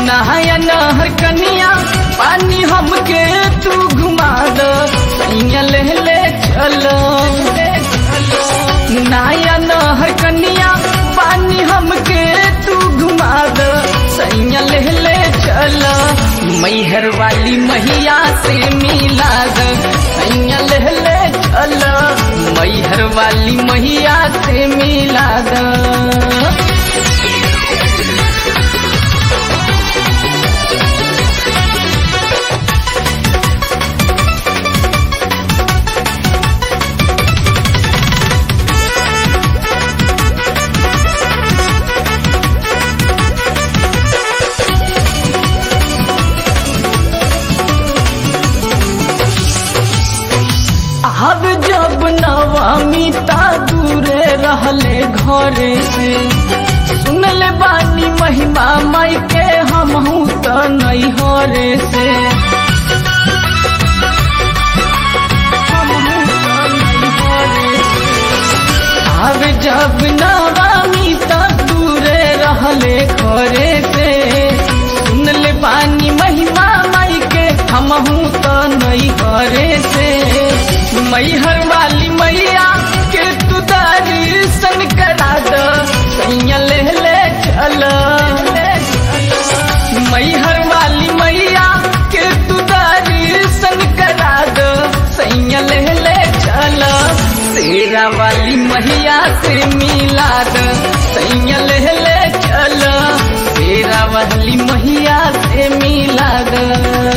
नहाया नहर कनिया पानी हमके तू घुमा दो सैया ले ले चलो नहाया नहर कनिया पानी हमके तू घुमा दो सैया ले ले चलो मैहर वाली मैया से मिला दो सैया ले ले चलो मैहर वाली मैया से मिला दो अब जब नवमी ता दूरे रहले घरे से सुनले बानी महिमा माई के हमहू त नहीं हरे से हमहू त नहीं हरे से। अब जब नवमी ता दूरे रहले घरे से सुनले बानी महिमा माई के हमहू त नहीं हरे से मैहर वाली मैया के तू दर्शन करा दो सैया ले ले चल मैहर वाली मैया के तू दर्शन करा दो सैया ले ले चल तेरा वाली मैया से मिला दो सैया ले ले चल तेरा वाली मैया से मिला दो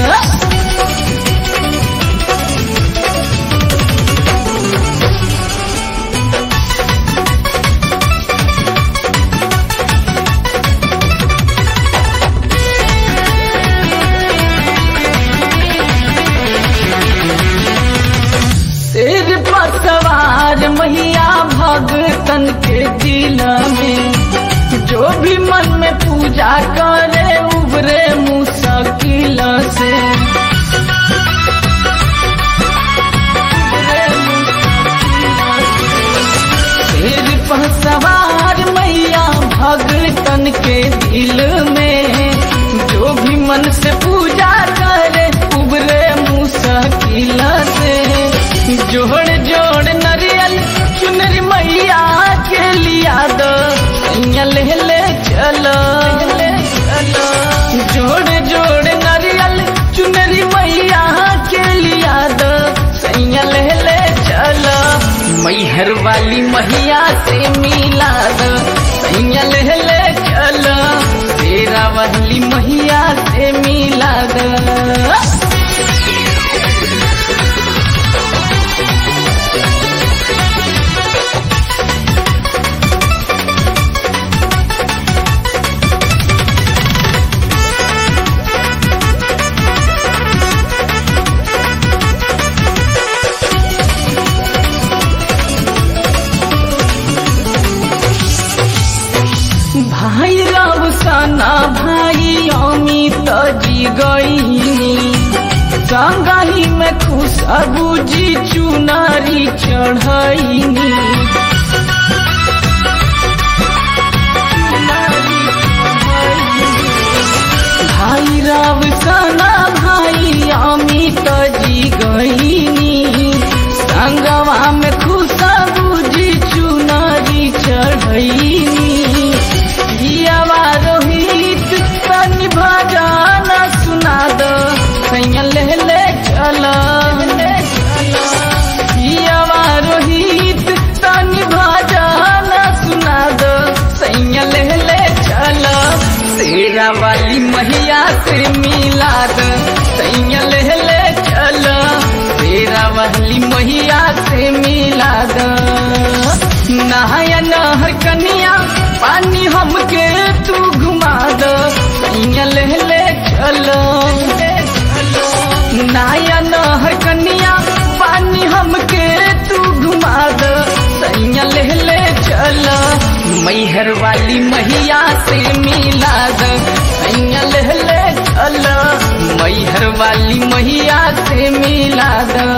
शेर पर सवार मैया भगतन के दिल में जो भी मन में पूजा करे उबरे मुश्किल से शेर पर सवार मैया भगतन के दिल में जो भी मन से पूजा करे उबरे मुश्किल से जोड़ जोड़ नरियल चुनरी मैया के लिया दो सैया ले ले चलो जोड़ जोड़ नरियल चुनरी मैया के लिया दो सैया ले ले चलो मैहर वाली मैया से मिला दो सैया ले ले चलो तेरा वाली मैया से मिला दो भाई राव साना भाई अमित जी गईनी संगही में खुशबू जी चुनारी चढ़ैनी भाई राव साना भाई अमित जी गईनी संगवा में खुशबू जी चुनारी चढ़ैनी पियावा रोहित तनि भजन सुना दो सैया ले ले चल पियावा रोहित तनि भजन सुना दो सैया ले ले चल तेरा वाली मैया से मिला दो सैया ले ले चल तेरा वाली मैया से मिला दो नहाया नहर कनिया पानी हमके तू घुमा दो सैया ले ले चलो नहाया नहर कनिया पानी हमके तू घुमा दो सैया ले ले चलो मैहर वाली मैया से मिला दो सैया ले ले चलो मैहर वाली मैया से मिला दो